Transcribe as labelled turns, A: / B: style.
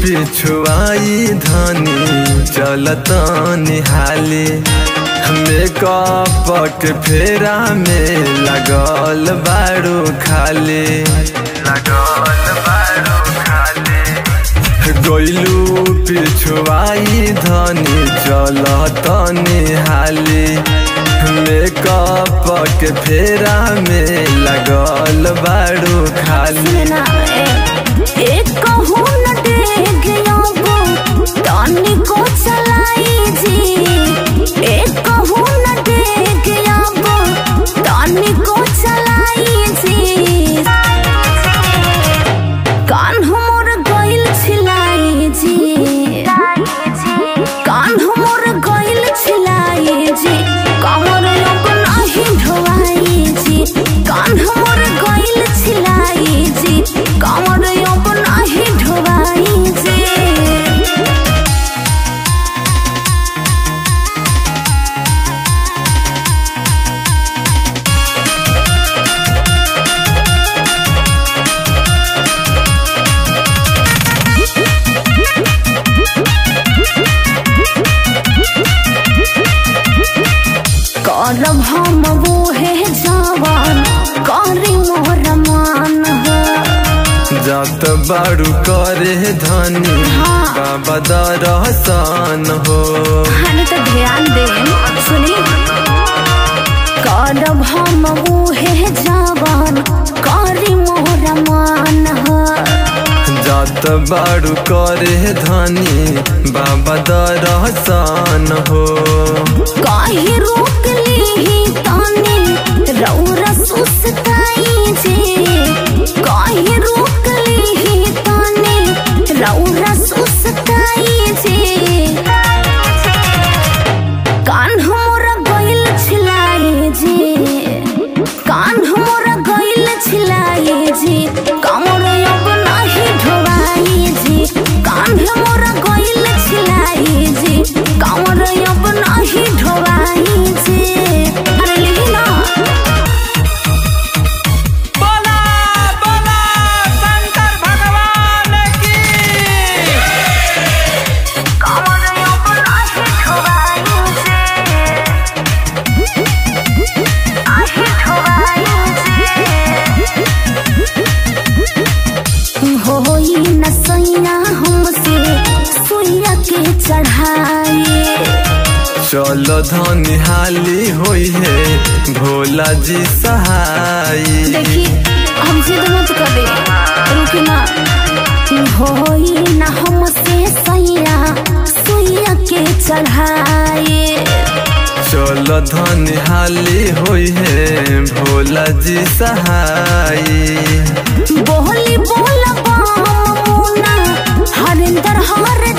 A: पिछुआई धनी चलत निहाली मेकअप के फेरा में लगल बारू खाली लगल बारू खाली गइलू पिछुआई धनी चलत निहाली मेकअप के फेरा में लगल बारू खाली
B: ना ए एक कहूँ न देख योगो तानी को चलाई जी एक कहूँ न देख योगो तानी को चलाई जी कान हमर गइल छिलाई जी कान हमर गइल छिलाई जी कमर लोग नाही ढोवाई जी कान हमर गइल छिलाई जी कमर लोग नाही ढोवाई जी करब हम वो है जवान करी मोर मान हो
A: जात बारू करे धनी
B: हाँ।
A: बाबा दरहसान हो
B: हने तो ध्यान दे सुनी करब हम वो है जवान करी मोर मान हो
A: जात बारू करे धनी बाबा दरहसान हो
B: काहे रोक ली ताने रौरा सुस्ताई जे काहे रोक ली ताने रौरा सुस्ताई जे कान हमरा गइल छिलाई जे कान हमरा गइल छिलाई जे कमर अब नाही ढोवाई जे कान हमरा गइल छिलाई जे कमर अब नाही ढोवाई जे अरे लिही ना
C: बोला बोला शंकर भगवान की
B: कमर अब नाही ढोवाई जे नाही ढोवाई जे होई न सैया हमसे सुइया के चढ़ाई
A: चल धनी हाली होई है भोला जी सहाय
B: देखी हम जिद मत करे रुके ना होई ना हमसे सैया सुइया के चढ़ाई
A: चल धनी हाली होई है भोला जी सहाय
B: बोली बोला मुना हरिंदर हर